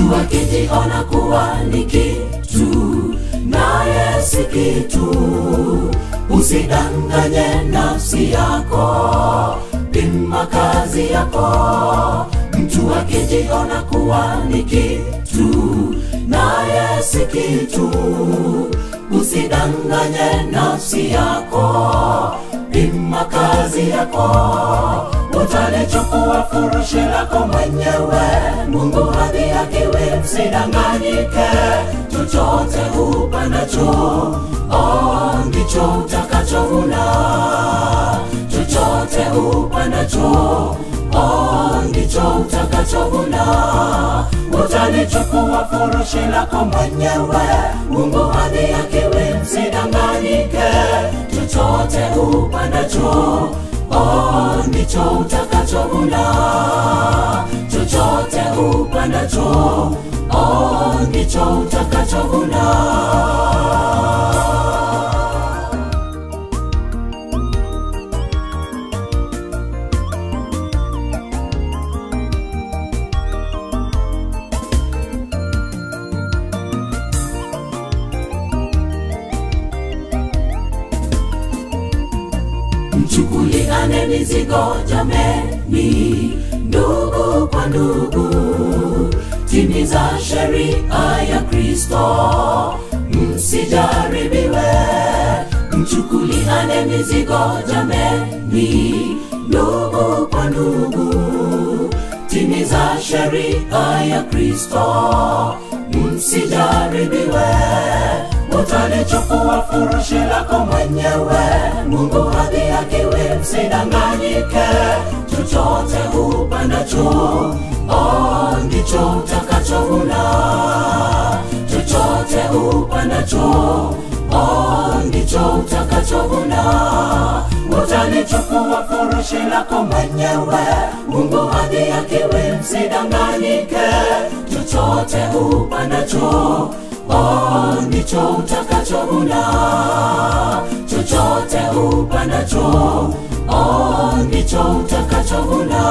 mtu akijiona kuwa ni kitu naye si kitu usidanganye nafsi yako pima kazi yako mtu akijiona kuwa ni kitu naye si kitu usidanganye nafsi yako pima kazi yako utalichukua furushi lako mwenyewe mungu hadhi akiwi msidanganyike chochote upanacho oh, ndicho utakachovuna chochote upanacho oh, ndicho utakachovuna utalichukua furushi lako mwenyewe mungu hadhi akiwi msidanganyike chochote upanacho oh, ndicho utakachovuna chochote upanacho oh, ndicho utakachovuna mchukuliane mizigo jameni ndugu kwa ndugu timiza sheria ya kristo msijaribiwe mchukuliane mizigo jameni ndugu kwa ndugu timiza sheria ya kristo msijaribiwe utalichukua furushi lako mwenyewe mungu hadhi akiwi msidanganyike chochote upanacho oh, ndicho utakachovuna chochote upanacho oh, ndicho utakachovuna utalichukua furushi lako mwenyewe mungu hadhi akiwi msidanganyike chochote upanacho oh, ndicho utakachovuna chochote upanacho oh, ndicho utakachovuna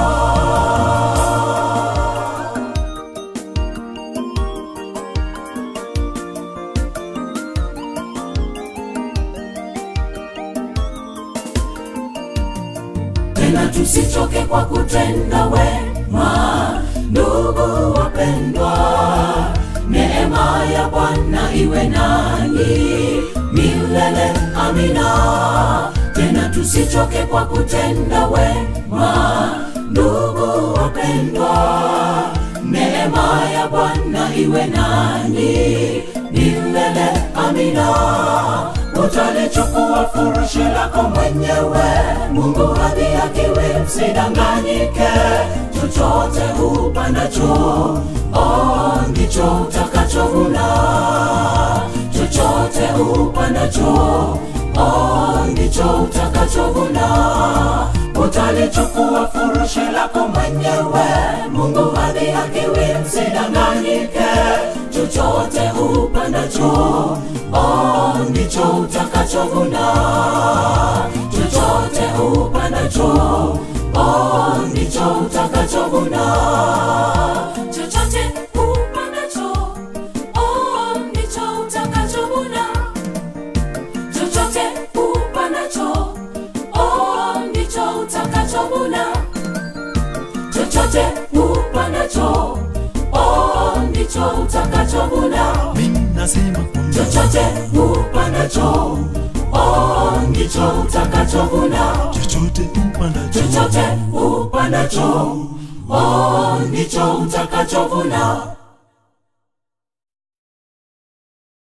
tena tusichoke kwa kutenda wema ndugu wapendwa neema ya bwana iwe nanyi milele amina tena tusichoke kwa kutenda wema ndugu wapendwa neema ya bwana iwe nanyi milele amina utalichukua furushi lako mwenyewe mungu hadhi akiwi msidanganyike chochote upanacho oh, ndicho utakachovuna chochote upanacho oh, ndicho utakachovuna utalichukua furushi lako mwenyewe mungu hadhi akiwi msidanganyike chochote upanacho oh, ndicho utakachovuna chochote upanacho oh, ndicho utakachovuna chochote upanacho oh, ndicho utakachovuna chochote upanacho oh, ndicho utakachovuna chochote upanacho oh, ndicho utakachovuna mimi nasema kwamba chochote upanacho oh, ndicho utakachovuna chochote upandacho chochote upanacho oh, ndicho utakachovuna